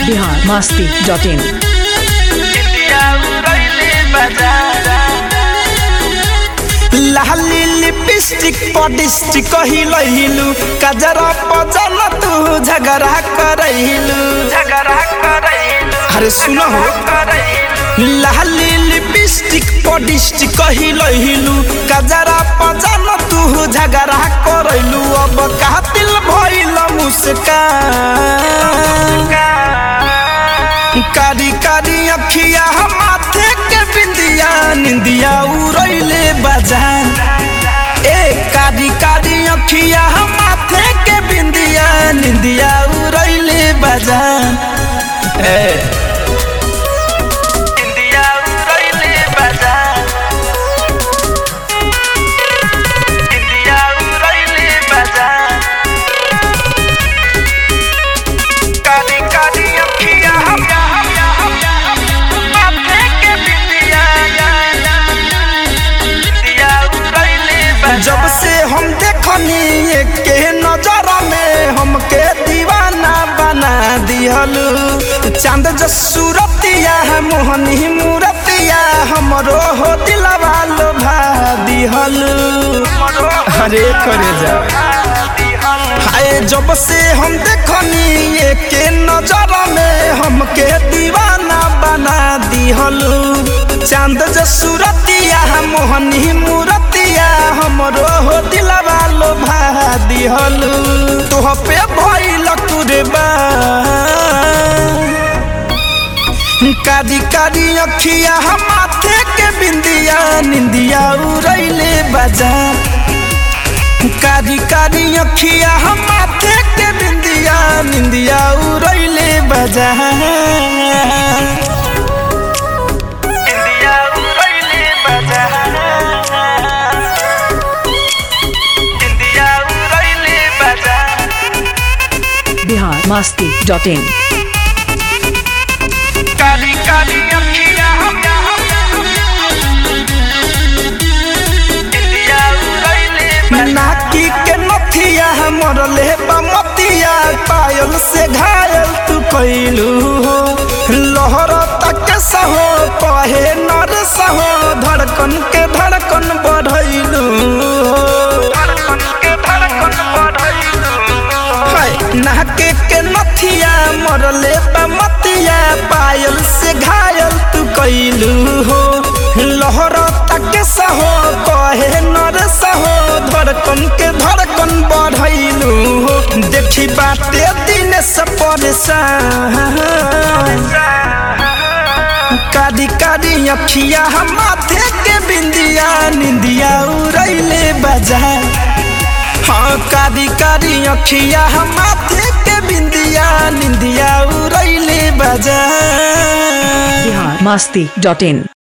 Bihar Masti dot in लाली lipstick पडिस्टिक हिलहिलु कजरा पजन तू झगड़ा करहिलु झगड़ा करहिलु अरे सुन हो लाली लिपस्टिक पडिस्टिक हिलहिलु कजरा पजन तू झगड़ा करहिलु अब कातिल भइल मुस्कान कारी कारी अखिया माथे के बिंदिया निंदिया उड़ैले बजान ए कारी कारी अखिया माथे के बिंदिया निंदिया उड़ैले बजान ए निंदिया उड़ैले बजान निंदिया उड़ैले बजान काली काली अखिया माथे के बिंदिया जब से हम देखनी के नजर में हमके दीवाना बना दिहलू चांद जो सूरतिया मोहनी मूरतिया हमरो हो दिलवा लोभा दिहलू अरे करे जा हाय जब से हम देखनी के नजर में हमके दीवाना बना दिहलू चांद जो सूरतिया मोहनी मूरतिया हमरो हो दिलवा लोभा दिहलू तोह पे भइल कुरबा कारी कारी अखिया माथे के बिंदिया निंदिया उड़ैले बजा कारी कारी अखिया माथे के बिंदिया निंदिया उड़ैले बजा निंदिया उड़ैले बजा निंदिया उड़ैले बजा बिहार मस्ती डॉट इन काली काली अखिया नाकी के नथिया मरले बमतिया पायल से घायल तू कैलू हो लहर तक सहो कहे नर सहो धड़कन के धड़कन बढ़ैलू धड़कन के धड़कन बढ़ैलू नाके के नथिया मरले बमतिया पायल से घायल तू कैलू हो लहर तक सहो कहे नर सहो धड़कन के धड़कन बढ़ैलू हो देखी बाते दिन से परेशान कारी कारी अखिया माथे के बिंदिया निंदिया उड़ैले बजा हाँ कारी कारी अखिया माथे के बिंदिया निंदिया उड़ैले बजा बिहार मस्ती डॉट इन